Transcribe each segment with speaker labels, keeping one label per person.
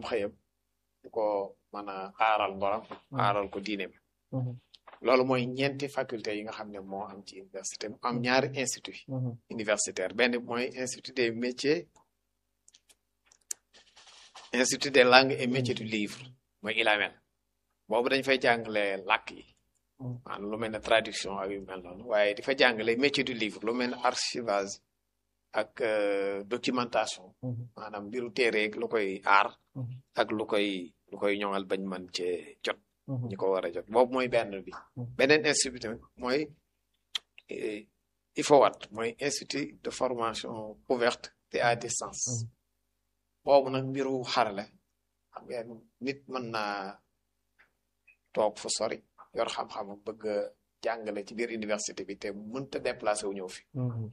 Speaker 1: xëyam du ko mën a aaral ngoram aaral ko diine bi loolu mooy ñeenti faculté yi nga xam ne moo am ci université mu am ñaari institut universitaire benn mooy institut des métiers institut des langues et métiers du livre mooy ILAMEL boobu dañ fay jàngale làkk yi maanaam lu mel ne traduction ak yu mel noonu waaye di fa jàngale métier du livre lu mel ne archivage ak documentation maanaam mbiru téere lu koy aar ak lu koy lu koy ñoŋal bañ man cee jot ñi ko war a jot boobu mooy benn bi beneen institut tamit mooy IFOWAT mooy institut de formation ouverte et à distance boobu nag mbiru xarale xam ngeen nit mën naa toog fu sori yor xam-xam bëgg a jàngale ci biir université bi te mënta déplacé wu ñëw fi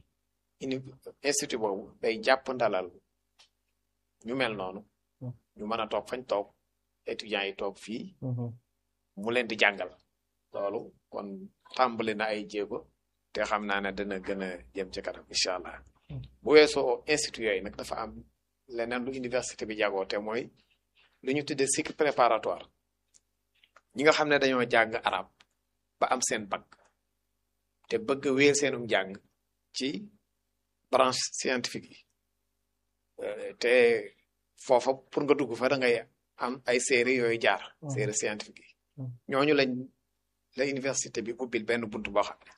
Speaker 1: institut boobu day jàpp ndalal ñu mel noonu ñu mën a toog fañ toog étudiants yi toog fii mu leen di jàngal loolu kon tàmbali na ay jéego te xam naa ne dana gën a jëm ci kanam incha allah bu weesoo institut yooyu nag dafa am leneen lu université bi jagoo te mooy lu ñu tuddee cycle préparatoire ñi nga xam ne dañoo jàng arab ba am seen bac te bëgg a wéer seenum jàng ci branche scientifique yi te foofa pour nga dugg fa da ngay am ay série yooyu jaar série scientifique yi ñooñu lañ la université bi ubbil benn bunt boo xam ne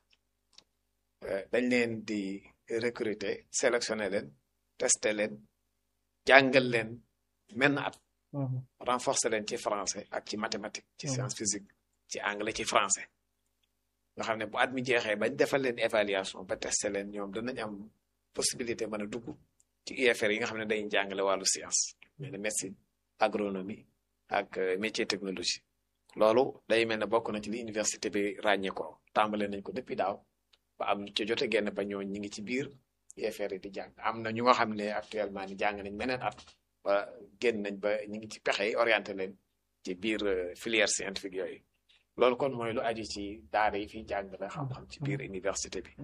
Speaker 1: dañ leen di recruter sélectionner leen tester leen jàngal leen menn at renforcer leen ci français ak ci mathématique ci science physique ci anglais ci français nga xam ne bu at mi jeexee bañ defal leen évaluation ba tester leen ñoom danañ am possibilité mën a dugg ci UFR yi nga xam ne dañuy jàngale wàllu science mel ne médecine agronomie ak métier technologie loolu day mel ne bokk na ci li université bi ràññee ko tàmbale nañ ko depuis daaw ba am ci jote genn ba ñoo ñi ngi ci biir UFR yi di jàng am na ñu nga xam ne actuellement ni jàng nañ meneen at ba génn nañ ba ñu ngi ci pexe yi orienté leen ci biir filière scientifique yooyu loolu kon mooy lu aju ci daara yi fiy jàngale xam-xam ci biir université bi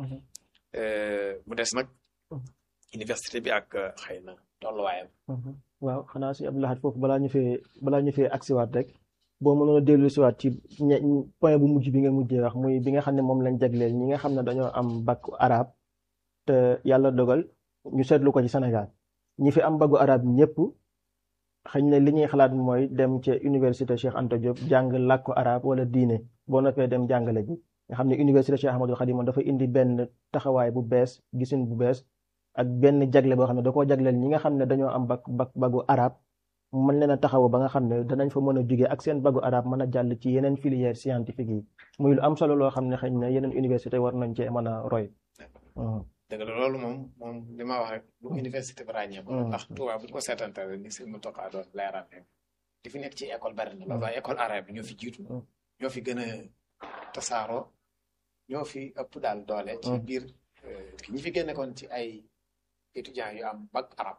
Speaker 1: mu des nag université bi ak xëy na tolluwaayam
Speaker 2: waaw xanaa si Abdou Lahad foofu balaa ñu fee balaa ñu fee agsiwaat rek boo mënoon a dellu siwaat ci point bu mujj bi nga mujjee wax muy bi nga xam ne moom lañ jagleel ñi nga xam ne dañoo am bac arabe te yàlla dogal ñu seetlu ko ci Sénégal ñi fi am bagu arabe ñëpp xëy na li ñuy xalaat mooy dem ca université Cheikh Anta Diop jàng làkku arabe wala diine boo noppee dem jàngale ji nga xam ne université Cheikh Ahmadou Khadim dafa indi benn taxawaay bu bees gisin bu bees ak benn jagle boo xam ne da koo jagleel ñi nga xam ne dañoo am bag bag bagu arabe mën leen a taxaw ba nga xam ne danañ fa mën a jugee ak seen bagu arabe mën a jàll ci yeneen filière scientifique yi muy lu am solo loo xam ne xëy na yeneen université war nañ cee mën a roy.
Speaker 1: dëgg la loolu moom moom li ma wax rek lu université bi ràññee ko ndax Tuubaa bu ñu ko seetantale ni sëñ mu toqaa doon leeral rek di fi nekk ci école bari na loolu waaye école arabe bi ñoo fi jiitu ñoo fi gën a tasaaroo ñoo fi ëpp daal doole ci biir ñi fi génne kon ci ay étudiants yu am bac arabe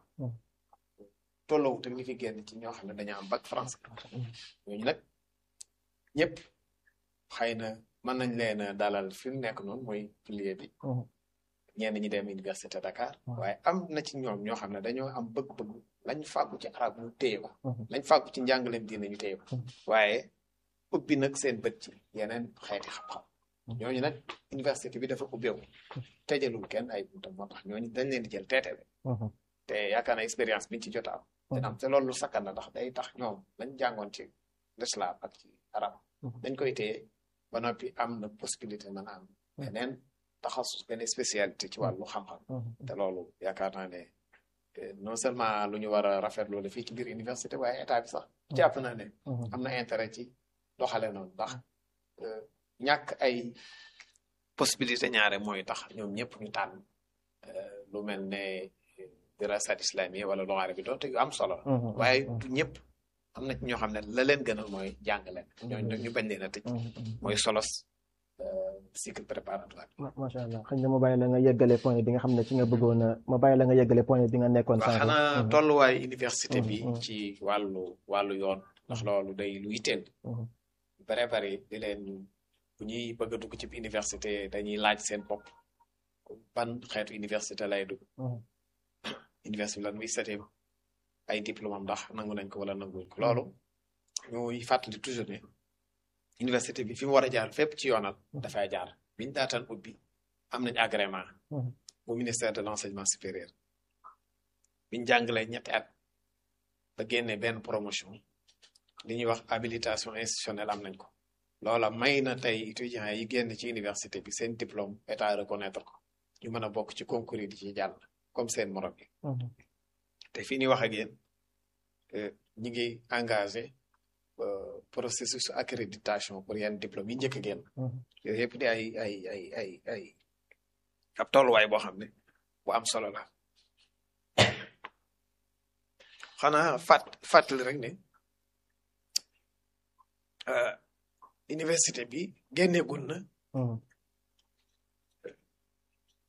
Speaker 1: tolloowu te ñi fi génn ci ñoo xam ne dañoo am bac français ñooñu nag ñëpp xëy na mën nañ leen a dalal fi mu nekk noonu mooy pilier bi ñenn ñi dem université Dakar waaye am na ci ñoom ñoo xam ne dañoo am bëgg-bëgg lañ fàggu ci arab ñu téye ko lañ fàggu ci njàngaleem diine ñu téye ko waaye ubbi nag seen bët ci yeneen xeeti xam-xam ñooñu nag université bi dafa ubbeeku tëjalul kenn ay buntam moo tax ñooñu dañ leen di jël teete te yaakaar na expérience biñ ci jot a am dina am te loolu lu sakkan na ndax day tax ñoom lañ jàngoon ci l'islam ak ci arab dañ koy téye ba noppi am na possibilité mën a am beneen taxasus benn spécialité ci wàllu xam-xam te loolu yaakaar naa ne non seulement lu ñu war a rafetlu la fii ci biir université waaye état bi sax jàpp naa ne am na intérêt ci doxale noonu ndax ñàkk ay possibilité ñaare mooy tax ñoom ñëpp ñu tànn lu mel ne dirasat islamiyya wala lugaare bi doonte yu am solo waaye du ñëpp am na ci ñoo xam ne la leen gënal mooy jàngale ñooñu nag ñu bañ leen a tëj mooy solos cycle préparatoire
Speaker 2: macha allah xëy na ma bàyyi la nga yeggale point bi nga xam ne ci nga bëggoon a ma bàyyi la nga yeggale point bi nga nekkoon
Speaker 1: waaw xanaa tolluwaayu université bi ci wàllu wàllu yoon ndax loolu day lu yitteel bare bari di leen bu ñuy bëgg a dugg ci université dañuy laaj seen bopp ban xeetu université lay dugg université lan muy setee ay diplôme am ndax nangu nañ ko wala nanguñ ko loolu ñuy fàttali toujours ne université bi fi mu war a jaar fépp ci yoonal dafay jaar biñ daataan ubbi am nañ agrément au ministère de l'enseignement supérieur biñ jàngalee ñetti at ba génnee benn promotion li ñuy wax habilitation institutionnelle am nañ ko loola may na tey étudiants yi génn ci université bi seen diplôme état reconnaître ko ñu mën a bokk ci concours yi di ci jàll comme seen morom yi te fii ni wax ak yéen ñi ngi engagé processus accréditation pour yenn diplôme yi njëkk a génn yooyu yëpp di ay ay ay ay ay ab tolluwaay boo xam ne bu am solo la xanaa fàtt fàttali rek ne université bi génneegul na